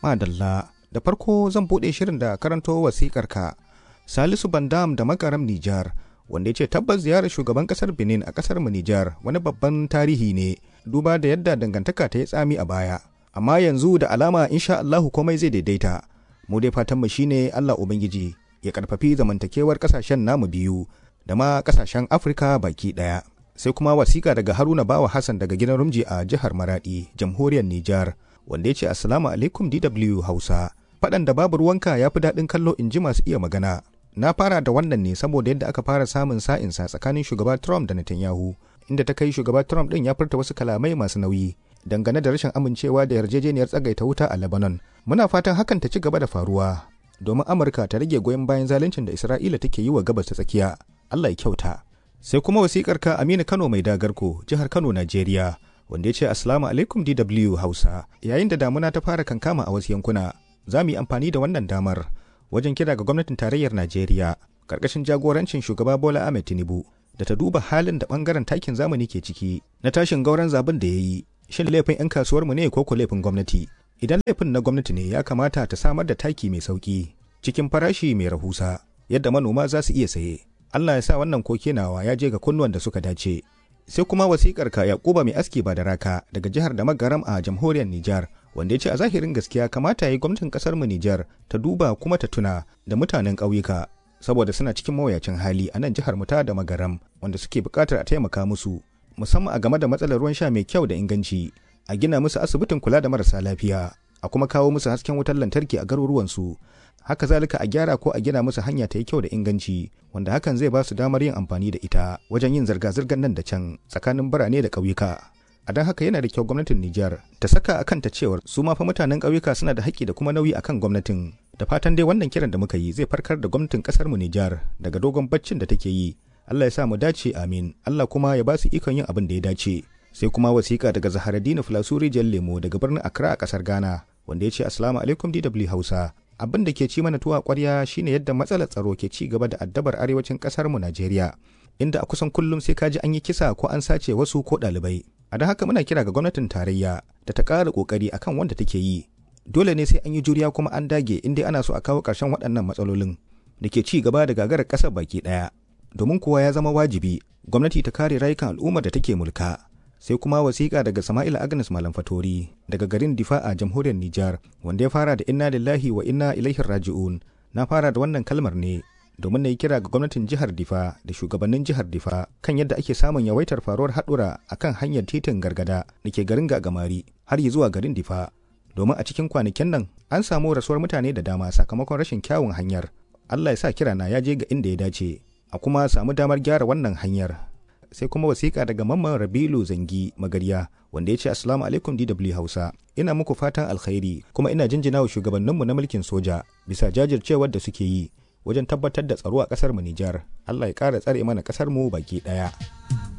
Madalla, da farko zan buɗe shirin da karanto wasikar ka. Salisu Bandam da makaram Nijar, wanda ya ce tabbas ziyarar shugaban ƙasar Benin a ƙasar mu Nijar wani babban tarihi ne, duba da yadda dangantaka ta yi tsami a baya. Amma yanzu da alama insha Allahu komai zai daidaita. Mu dai fatan mu shine Allah Ubangiji ya karfafi zamantakewar ƙasashen namu biyu da ma ƙasashen Afirka baki ɗaya. Sai kuma wasiƙa daga Haruna Bawa Hassan daga gidan Rumji a jihar Maradi, jamhuriyar Nijar. wanda ya ce assalamu alaikum DW Hausa faɗan da babu ruwanka ya fi daɗin kallo in ji masu iya magana na fara da wannan ne saboda yadda aka fara samun sa'insa tsakanin shugaba Trump da Netanyahu inda ta kai shugaba Trump ɗin ya furta wasu kalamai masu nauyi dangane da rashin amincewa da yarjejeniyar tsagaita wuta a Lebanon muna fatan hakan ta ci gaba da faruwa domin Amurka ta rage goyon bayan zaluncin da Isra'ila take yi wa gabas ta tsakiya Allah ya kyauta sai kuma wasikar ka Aminu Kano mai dagarko jihar Kano Najeriya wanda ya ce Assalamu alaikum DW Hausa. Yayin da damuna ta fara kankama a wasu yankuna, za mu yi amfani da wannan damar wajen kira ga gwamnatin tarayyar Najeriya karkashin jagorancin shugaba Bola Ahmed Tinubu da ta duba halin da bangaren takin zamani ke ciki na tashin gauran zabin da ya yi. Shin laifin 'yan kasuwar mu ne ko ko laifin gwamnati? Idan laifin na gwamnati ne ya kamata ta samar da taki mai sauki cikin farashi mai rahusa yadda manoma za su iya saye. Allah ya sa wannan koke nawa ya je ga kunnuwan da suka dace. sai kuma wasikar ka yakuba mai aski ba da raka daga jihar da magaram a jamhuriyar Nijar wanda ya ce a zahirin gaskiya kamata ya yi gwamnatin kasar mu Nijar ta duba kuma ta tuna da mutanen ƙauyuka saboda suna cikin mawuyacin hali a nan jihar mu ta da magaram wanda suke buƙatar a taimaka musu musamman a game da matsalar ruwan sha mai kyau da inganci a gina musu asibitin kula da marasa lafiya a kuma kawo musu hasken wutar lantarki a garuruwansu haka zalika a gyara ko a gina musu hanya ta yi kyau da inganci wanda hakan zai ba su damar yin amfani da ita wajen yin zirga-zirgar nan da can tsakanin birane da ƙauyuka a don haka yana da kyau gwamnatin Nijar ta saka akan ta cewar su ma fa mutanen ƙauyuka suna da haƙƙi da kuma nauyi akan gwamnatin da fatan dai wannan kiran da muka yi zai farkar da gwamnatin ƙasar mu Nijar daga dogon baccin da take yi Allah ya sa mu dace amin Allah kuma ya ba su ikon yin abin da ya dace sai kuma wasiƙa daga Zaharaddini Filasuri Lemo daga birnin Accra a ƙasar Ghana wanda ya ce assalamu alaikum DW Hausa abin da ke ci mana tuwa kwarya shine yadda matsalar tsaro ke ci gaba da addabar arewacin kasar mu Najeriya inda a kusan kullum sai kaji an yi kisa ko an sace wasu ko ɗalibai a don haka muna kira ga gwamnatin tarayya da ta ƙara ƙoƙari akan wanda take yi dole ne sai an yi juriya kuma an dage inda ana so a kawo ƙarshen waɗannan matsalolin da ke ci gaba da gagarar ƙasar baki ɗaya domin kuwa ya zama wajibi gwamnati ta kare rayukan al'ummar da take mulka sai kuma wasiƙa daga Sama'il Agnes Malam Fatori daga garin Difa a jamhuriyar Nijar wanda ya fara da inna lillahi wa inna ilaihi raji'un na fara da wannan kalmar ne domin na yi kira ga gwamnatin jihar Difa da shugabannin jihar Difa kan yadda ake samun yawaitar faruwar haɗura a kan hanyar titin gargada da ke garin Gagamari har yi zuwa garin Difa domin a cikin kwanakin nan an samu rasuwar mutane da dama sakamakon rashin kyawun hanyar Allah ya sa kirana ya je ga inda ya dace a kuma samu damar gyara wannan hanyar sai kuma wasiƙa daga mamman rabilu zangi magarya wanda ya ce assalamu alaikum dw hausa ina muku fatan alkhairi kuma ina jinjina wa shugabanninmu na mulkin soja bisa jajircewar da suke yi wajen tabbatar da tsaro a ƙasar mu nijar allah ya ƙara tsare mana ƙasar mu baki ɗaya